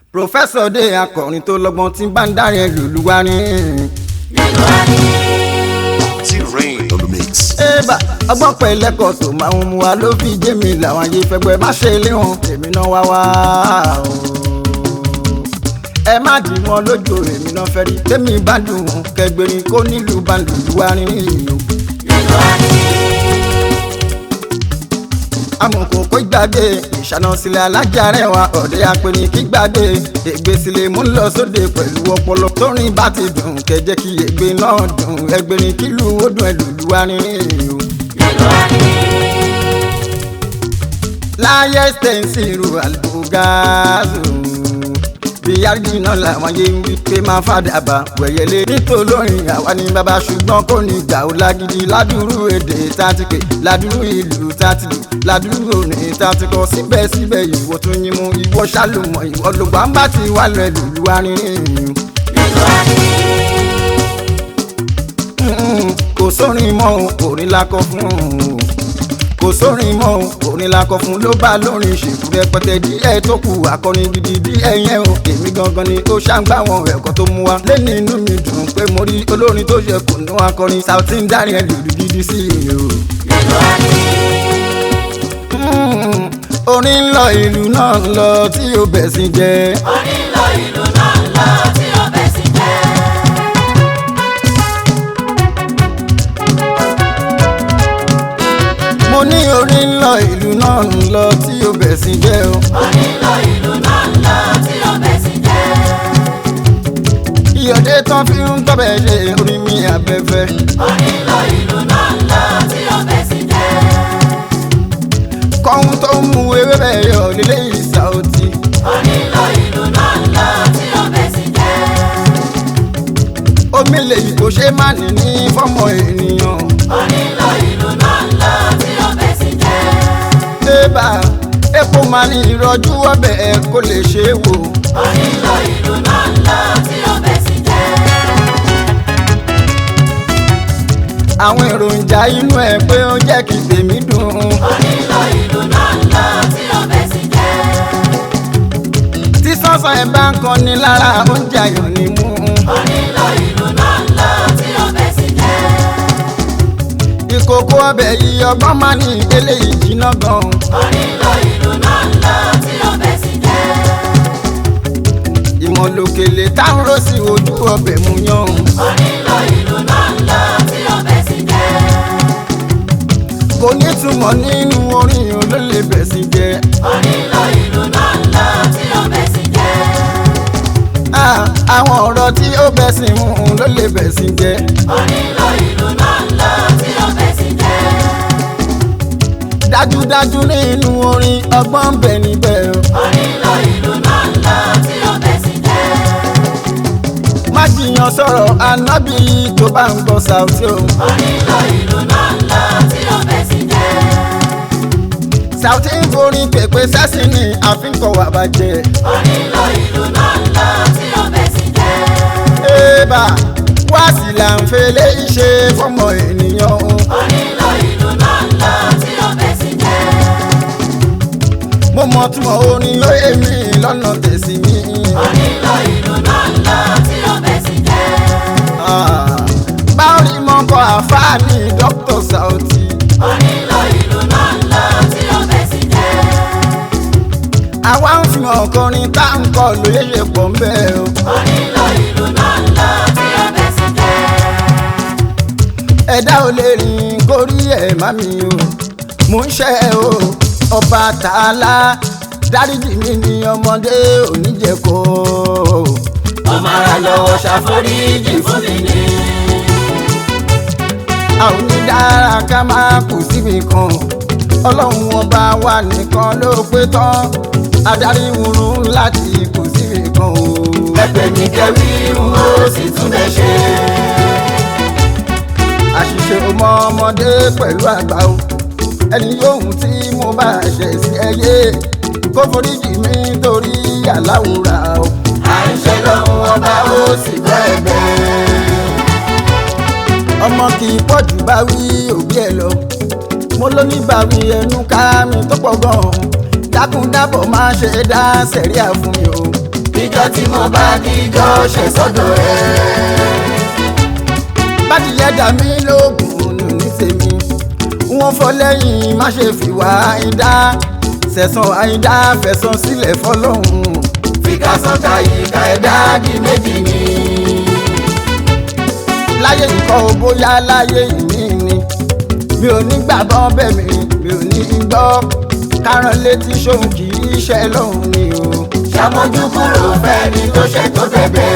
pòfẹ́sọ̀ dé akọrin tó lọ́gbọ́n tí bá ń dárin ẹ̀ lùlù wá ní. T-Rain on the mix. ébà ọgbọ́n pẹ̀lẹ́kọ̀ tó máa ń mu wa ló fi jẹ́ mi làwọn ayé fẹ́gbẹ́ má ṣe lé wọn èmi náà wá wá o. ẹ má dì wọn lójú èmi náà fẹ́ rí tèmi bá dùn ún kẹgbẹ́rin kó nílùú bá lùlù wá ní ìlú. amọ̀kò kó gbàgbé ìṣáná sílẹ̀ alájà rẹwà ọ̀dẹ́ apẹ̀ni kí gbàgbé ègbè sílẹ̀ mú lọ sóde pẹ̀lú ọpọlọ tórin bá ti dùn kẹjẹ kí ègbè náà dùn ẹgbẹ̀rin kílù ó dùn ẹlùlù arìnrìn o. láyé stẹ̀nsì ru àlùbọ́gáàzù bí yáàjì náà làwọn yé ń wí pé máa fàdàbà wẹ̀yẹlé nítòlórin àwa ní bàbá ṣùgbọ́n kò ní gbà ó lágídí ládùúrú èdè tátìkè ládùúrú ìlú tátìlù ládùúrú òní tátìkọ síbẹ̀síbẹ̀ ìwọ tún yín mú ìwọ ṣàlùmọ̀ ìwọ lògbà ń bá ti wà lọ ẹlòlú arìnrìn kò sórin mọ́ orin lakọ fún un kò sórin mọ́ orin lakọ fún ló bá lórin ṣèkú rẹpẹtẹ díẹ̀ tó kù akọrin gidi díẹ̀ yẹn o èmi gangan ni ó ṣàǹgbá wọn ẹ̀kọ́ tó mú wa lẹ́ni inú mi dùn pé mo rí olórin tó ṣe kù ní akọrin Sauty ń dárin ẹ̀ lùlù gidi sí i o. Mm, orin ń lọ ìlú náà ń lọ tí ó bẹ̀ sí jẹ́. orin lọ ìlú náà lọ tí ó bẹ̀ sí jẹ́. mo ní orin ń lọ ìlú náà ń lọ tí ó bẹ̀ sí jẹ́ o. orin lọ ìlú náà lọ tí ó bẹ̀ sí jẹ́. ìyọ̀dé tán fi ń tọ́bẹ̀ ṣe orin mi abẹ́fẹ́. orin lọ ìlú náà lọ tí ó bẹ̀ sí jẹ́. kọ́hún tó ń mu ewé bẹ́ẹ̀ yọ lílé Sauty. orin lọ ìlú náà lọ tí ó bẹ̀ sí jẹ́. omi lèyí kò ṣe má ní ní fọ́mọ ènìyàn. orin lọ ìlú náà lọ tí ó bẹ̀ sí jẹ́. débà epo máa ní ìrọ̀jú ọbẹ̀ ẹ̀ kó lè ṣe é wò. orin lọ ìlú náà lọ tí ó bẹ̀ sí jẹ́. àwọn èròjà inú ẹ̀ pé ó jẹ́ kí tèmi dùn. orin lọ ìlú náà lọ tí ó bẹ̀ sí jẹ́. tí sọ́sàn ẹ̀ bá ń kan ní lára oúnjẹ ayọ̀ ni mú. orin lọ ìlú náà lọ tí ó bẹ̀ sí jẹ́. ìkòkò ọbẹ̀ yìí ọgbọ́n máa ní eléyìí jiná gan. orin lọ ìlú náà lọ tí ó bẹ̀ sí jẹ́. ìmọ̀lòkèlè táwọn rò sí ojú ọbẹ̀ mú yan. orin lọ ìlú náà lọ tí ó bẹ̀ sí jẹ́. kò ní túmọ̀ nínú orin yìí ló lè bẹ̀ sí jẹ́. orin lọ ìlú náà lọ tí ó bẹ̀ sí jẹ́. Ah, àwọn ọ̀rọ̀ tí ó bẹ̀ sí mú un ló lè bẹ̀ sí jẹ́. orin lọ ìlú náà lọ tí ó bẹ̀ sí jẹ́. dájúdájú nínú orin ọgbọ́n ń bẹ níbẹ̀ o. orin lọ ìlú náà lọ tí ó bẹ̀ sí jẹ́. má jiyàn sọ̀rọ̀ anábì tó bá ń gbọ́ Sauty o. orin lọ ìlú náà lọ tí ó bẹ̀ sí jẹ́. Sauty ń forin pèpè sẹ́sìn ní àfikọ́ wà bàjẹ́. orin lọ ìlú náà lọ tí ó bẹ̀ sí jẹ́. ébà wá sí là ń fẹlẹ́ ṣe fọmọ ènìyàn o. orin lọ ìlú náà lọ tí ó bẹ̀ sí jẹ́. mo mọ túmọ̀ orin lóye mi lọ́nà tẹ̀sí mi. orin lọ ìlú náà lọ tí ó bẹ̀ sí jẹ́. Ah, báwo ni mo kọ àfáàní Dr. Sauty. orin lọ ìlú náà lọ tí ó bẹ̀ sí jẹ́. àwa ń fi hàn kọrin tá à ń kọ lóye ṣe pọ̀ ń bẹ́ẹ̀ o. orin lọ ìlú náà lọ tí ó bẹ̀ sí jẹ́. ẹ̀dá ò lè rìn kórí ẹ̀ má mi o mò ń ṣe o ọba tààlà dáríjì mi ní ọmọdé oníjẹ̀kọ́ ó máa lọ́wọ́ ṣàforíjì fún mi ní. a ò ní dára ká máa kù síbi kan ọlọ́run ọba wa nìkan ló pé tán adarí wúrú láti kù síbi kan o. ẹgbẹ́ mi kẹ́wí n ó sì tún bẹ́ ṣe. àṣìṣe ọmọ ọmọdé pẹ̀lú àgbà o ẹni yóhun tí mo bá ṣe sí ẹyẹ kó foríjì mi torí àláwùrà o. à ń ṣe lọ́hùn ọba ó sì gbọ́ ẹ̀bẹ̀. ọmọ kì í pọ̀jù bá wí òbí ẹ̀ lọ mo ló ní bàwí ẹnu ká mi tó pọ̀ gan-an dákúndábọ̀ máa ṣe dá sẹ̀ríà fún mi o ìjọ tí mo bá díjọ ṣe sọ́dọ̀ ẹ̀. bádìyẹ dà mí lóògùn nù ní tèmi wọn fọ lẹ́yìn má ṣe fìwà àìdá sẹ̀sán àìdá fẹ̀sán sílẹ̀ fọlọ́hún fìkà sọ́ka ìka ẹ̀dá di méjì ni. láyé nǹkan ò bóyá láyé ìní ni mi ò ní gbàgbọ́ bẹ́ẹ̀ mi mi ò ní gbọ́ kárán létí ṣóhun kì í ṣe lóhun ni o. ṣàmójú kúrò fẹ́ni tó ṣe tó bẹ̀bẹ̀.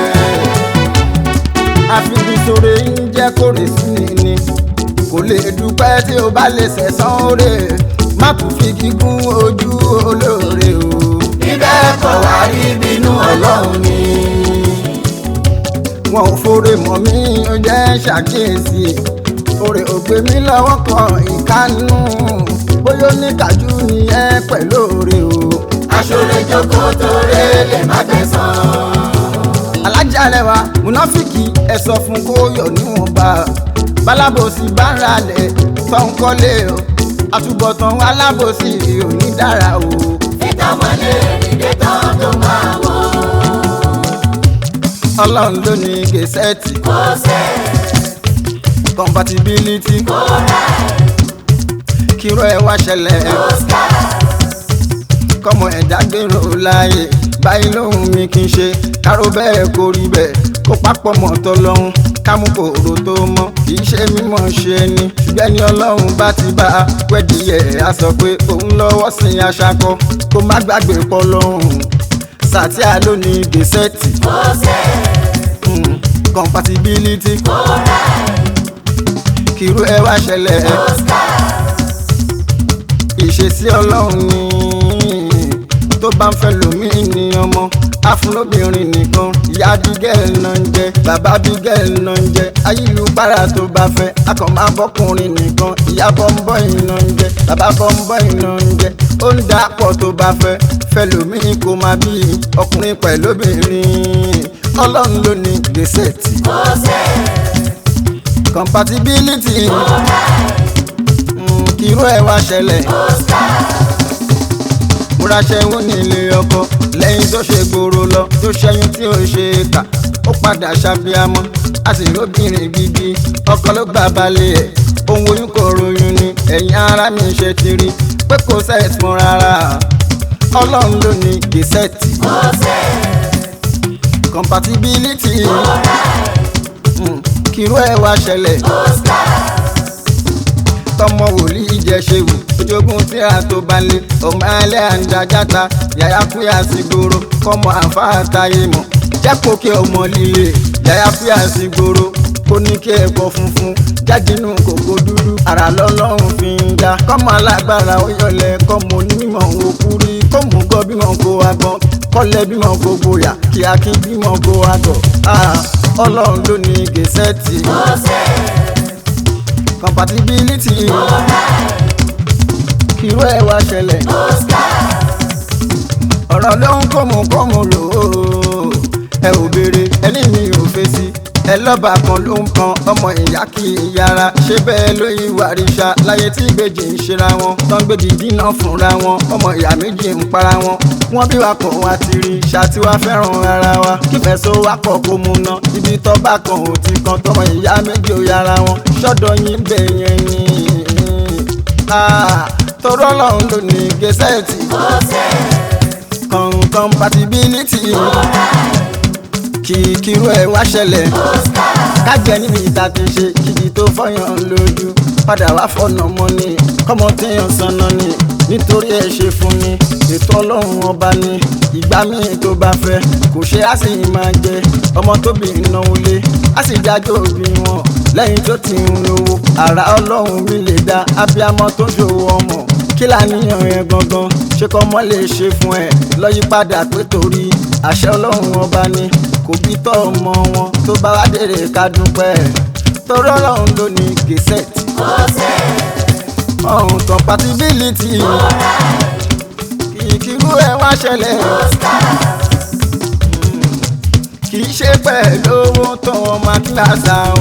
àfibisore ń jẹ́ kórè sí ni ni kò lè dúpẹ́ tí o bá lè sẹ̀sán oore má kù fi gígùn ojú olóore o. bíbẹ́ kọ̀ wá rí bínú ọlọ́run ni. wọn ò fore mọ́ mi ó jẹ́ ṣàkíyèsí oore ò gbé mi lọ́wọ́ kan ìkánú bóyá oníkàjú ni ẹ pẹ̀lú oore o. aṣọ́lẹ̀ jókòó tó rẹ̀ lè má gbẹ̀sán. alájà lẹwa múnáfíkì ẹ sọ fún kó yọ níwọ̀nba bálábòsí bá ń ralẹ̀ tó ń kọ́lé o àtúbọ̀tán alábòsí ò ní dára o. ìtàmọ́lé ìdè tán tó máa wọ̀. ọlọ́run ló ní gẹ̀ẹ́sẹ̀tì kò sẹ́ compatibility kò rà kíró ẹ wá ṣẹlẹ̀ kò ská. kọ́mọ ẹ̀dá gbèrò láàyè báyìí lóhùn mi kì í ṣe káró bẹ́ẹ̀ kó rí bẹ́ẹ̀ kó papọ̀ mọ́ tọ́lọ́hún kámú kòrò tó mọ́ kì í ṣe mímọ̀ ṣe ni ṣùgbọ́n ẹni ọlọ́run bá ti bá a wẹ́dìyẹ á sọ pé òun lọ́wọ́ sí aṣakọ kó má gbàgbé pọ́ lọ́hùn sàtíà ló ní gẹ̀ẹ́sẹ̀tì kò sẹ́ mm, compatibility kò rà kírú ẹ wá ṣẹlẹ̀ kò ská. ìṣesí ọlọ́run ni tó bá ń fẹ́ lómi ní ọmọ afúnlóbìnrin nìkan ìyá bígẹ́ẹ̀l náà ń jẹ bàbá bígẹ́ẹ̀l náà ń jẹ ayélujára tó bá fẹ́ akọ̀mọ́ abọ́kùnrin nìkan ìyá bọ́ńbọ́ìn náà ń jẹ bàbá bọ́ńbọ́ìn náà ń jẹ ó ń dà pọ̀ tó bá fẹ́ fẹ́ lómi kó máa bí ọkùnrin pẹ̀lú obìnrin ọlọ́run ló ní gbèsè tì kò sẹ́ compatibility kò rà mm, kíró ẹ̀ wá ṣẹlẹ̀ kò ská. múraṣẹ́ wò ní ilé ọkọ lẹ́yìn tó ṣe gbòòrò lọ tó ṣẹ́yún tí ó ṣe é kà ó padà ṣàfihàmọ́ a sì lóbìnrin gidi ọkọ ló gbà balẹ̀ ẹ̀ ohun oyún kò ròyìn ni ẹ̀yin ara mi ṣe ti rí pé kò sẹ́ẹ̀t mọ́ rárá ọlọ́run ló ní gẹ̀ẹ́sẹ̀tì kò sẹ́ compatibility kò rà mm, kíró ẹ̀ wá ṣẹlẹ̀ kò ská. tọmọ wòlíì jẹ ṣe wù ojoogun tíra tó bá lé ọmọ alẹ́ àǹdájáta yàyà kúyà sí gbòòrò kọmọ àǹfààní táyé mọ̀ jápò kí ọmọ líle yàyà kúyà sí gbòòrò kó ní kí ẹ̀kọ́ funfun jádínú kòkó dúdú ara lọ́lọ́run fi ń já kọ́mọ alágbára ó yọlẹ̀ kọ́mọ onímọ̀ òkú rí kọ́mọ gọ́ bímọ kó agbọ́n kọ́lẹ̀ bímọ kó gboyà kí akín bímọ kó agọ̀ Ah, ọlọ́run ló ní gẹ̀ẹ́sẹ̀tì kò sẹ́ compatibility kò rà kíró ẹ̀ wá ṣẹlẹ̀ kò ská. ọ̀rọ̀ ló ń kọ́mù kọ́mù lò ó ẹ ò béèrè ẹni mi ò fèsì ẹ lọ́ba kan ló ń kan ọmọ ìyá kì í yára ṣé bẹ́ẹ̀ ló yí wàríṣà láyé tí ìbejì ń ṣera wọn tán gbèdì dínà fúnra wọn ọmọ ìyá méjì ń para wọn wọn bí wa kàn wá ti rí ṣáàtì wa fẹ́ràn ara wa kífẹ́ so wá pọ̀ kó mu ná ibi tọ́ba kan ò ti kan tọmọ ìyá méjì ò yára wọn ṣọ́dọ̀ yín bẹ̀ yẹn ni tọrọ lọ́hún ló ní gẹ̀ẹ́sẹ̀tì kò sẹ́ con compatibility kò rà kí kírú ẹ wá ṣẹlẹ̀ kò ská. kájẹ níbi ìta ti ṣe kíjì tó fọyàn lójú padà wá fọ̀nà mọ́ ni kọ́mọ téèyàn sanná ni nítorí ẹ ṣe fún ni ètò ọlọ́run ọba ni ìgbà míì tó bá fẹ́ kò ṣe á sì máa jẹ ọmọ tóbi náwó lé á sì jájọ́ òbí wọn lẹ́yìn tó ti ń lówó àrà ọlọ́run mi lè dá abiyamọ tó ń ṣòwò ọmọ kí làníyàn yẹn gangan ṣé kọ́ mọ́ lè ṣe fún ẹ lọ́yí padà pé torí àṣẹ ọlọ́run ọba ni kò bí tọ́ ọmọ wọn tó bá wá dèrè ká dúpẹ́ torí ọlọ́run ló ní gẹ̀ẹ́sẹ̀tì kò sẹ́ ọ̀hún compatibility kìkìrú ẹ wá ṣẹlẹ̀ kò ská. kì í ṣe pẹ̀lú owó tó wọn máa kíláàsà o.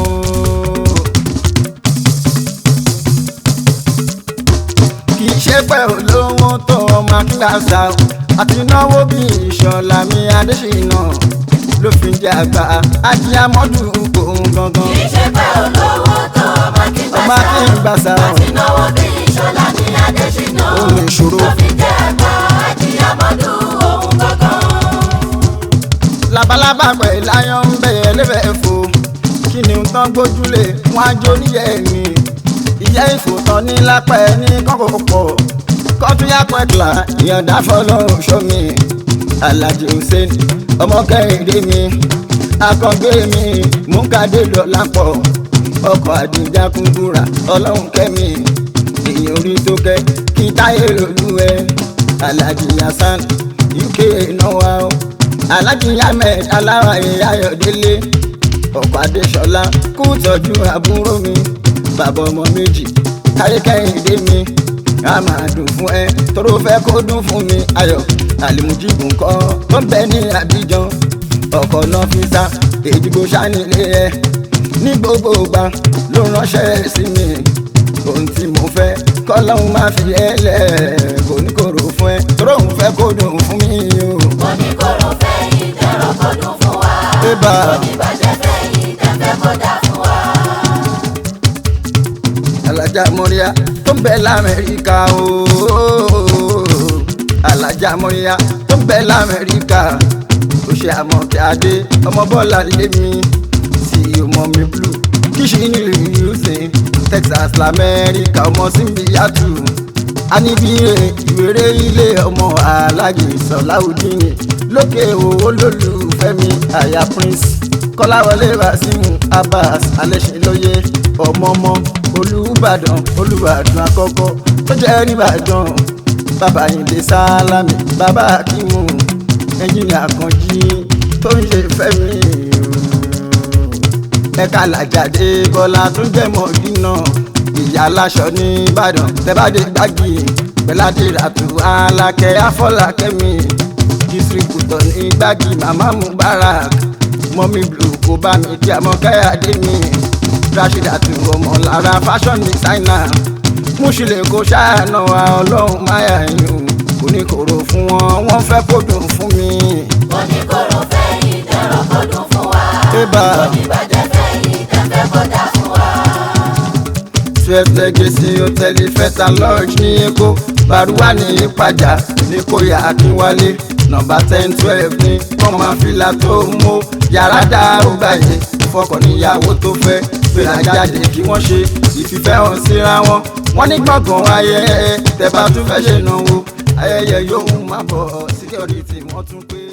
kì í ṣe pẹ̀lú owó tó wọn máa kíláàsà o. àti náwó bí ìṣọ̀lá mi adésínà ló fi ń jẹ àgbà ajíámọ́dù òun gangan kì í ṣe pé olówó tó ọmọ kí n ọmọ kí n gbà sá àti náwó bí ìṣọ̀lá ní adésínà ohun ìṣòro ló fi jẹ́ ẹ̀ka àjíyámọ́dù ohun gangan. labalábá pẹ̀ láyọ̀ ń bẹ̀yẹ lébẹ̀ fò kí ni tán gbójúlé wọn á jó níyẹ̀ mi ìyá ìfòtán ní lápẹ́ ní kọ́kọ́ pọ̀ kọ́fíà pẹ̀kìlà ìyọ̀dá fọlọ́run ṣọ́mi alhaji hussein ọmọ kẹrìndé mi akọgbé mi múkàdé dọ̀là pọ̀ ọkọ̀ àdìjà kúndúrà ọlọ́run kẹ́mi èèyàn orí tó kẹ́ kí táyé lòlú ẹ alhaji hasan uk náwó o alhaji ahmed aláwàyè ayọ̀délé ọkọ̀ adéṣọlá kú tọ́jú àbúrò mi bàbá ọmọ méjì káríkẹ́hìndé mi a máa dùn fún ẹ tóró fẹ́ kó dùn fún mi ayọ̀ àlìmújìgùn kọ́ ó ń bẹ ní abidjan ọkọ̀ náà fi sá èdìgbò sanilé ẹ ní gbogbo ìgbà ló ránṣẹ́ sí mi ohun tí mo fẹ́ kọ́lọ́hún máa fi ẹ lẹ̀ kò ní kòrò fún ẹ tóró òun fẹ́ kó dùn fún mi o. oníkóró fẹ́ yìí tẹ̀rọ kó dùn fún wa. Ébà. oníbàjẹ́ fẹ́ yìí tẹ̀fẹ́ kó dà fún wa. alájà mọ́ríà tó ń bẹ lamẹ́ríkà ooo alájà mọ́ríà tó ń bẹ lamẹ́ríkà ó ṣe àmọ̀kẹ́ adé ọmọ bọ́lá lémi sí ọmọ mi blue kíṣì nílùú houston texas lamẹ́ríkà ọmọ símbíyàtù anibire ìwéré ilé ọmọ alájì sọláùdíní lókè owó lólùfẹ́ mi àyà prince kọ́láwọlé wàsímù abbas alẹ́sìnlóye ọmọọmọ olùbàdàn olùbàdàn àkọ́kọ́ tó jẹ́ nìbàdàn bàbá yìnbí sálámì bàbá akímù ẹnjìnìà àkànjí tó ń ṣe fẹ́mi ẹ̀ka làjàdé bọ́lá tó jẹ́ mọ̀dínà ìyá aláṣọ ní ìbàdàn tẹ́bàdé gbági pẹ̀ládé ràtú alákẹ́ afọlákẹ́mi distributor ní gbági màmá mubarak mọ́mí blue kò bá mi kí àmọ́ káyàdé mi rashidatu ọmọ lára fashion designer múṣìlẹ̀ kó ṣáànà wa ọlọ́run máyà yín kò ní kòrò fún wọn wọ́n fẹ́ kó dùn fún mi. oníkóró fẹ́ yìí tẹ̀rọ kó dùn fún wa. Ébà. oníbàjẹ́ fẹ́ yìí tẹ̀fẹ́ kó dà fún wa. twelve legacy hotel fẹta lodge ní èkó baruwa ní ìpàjà ní kóyà akínwálé nọ́mbà ten twelve ní kọmọfìlà tó mú yàrá dáró gbàyè fọkàn níyàwó tó fẹ́ gbéra jáde kí wọ́n ṣe ìfìfẹ́ hàn síra wọn wọ́n ní gbọ̀ngàn ayẹyẹ tẹ́ bá tún fẹ́ ṣe náwó ayẹyẹ yóò má bọ̀ security wọ́n tún pé.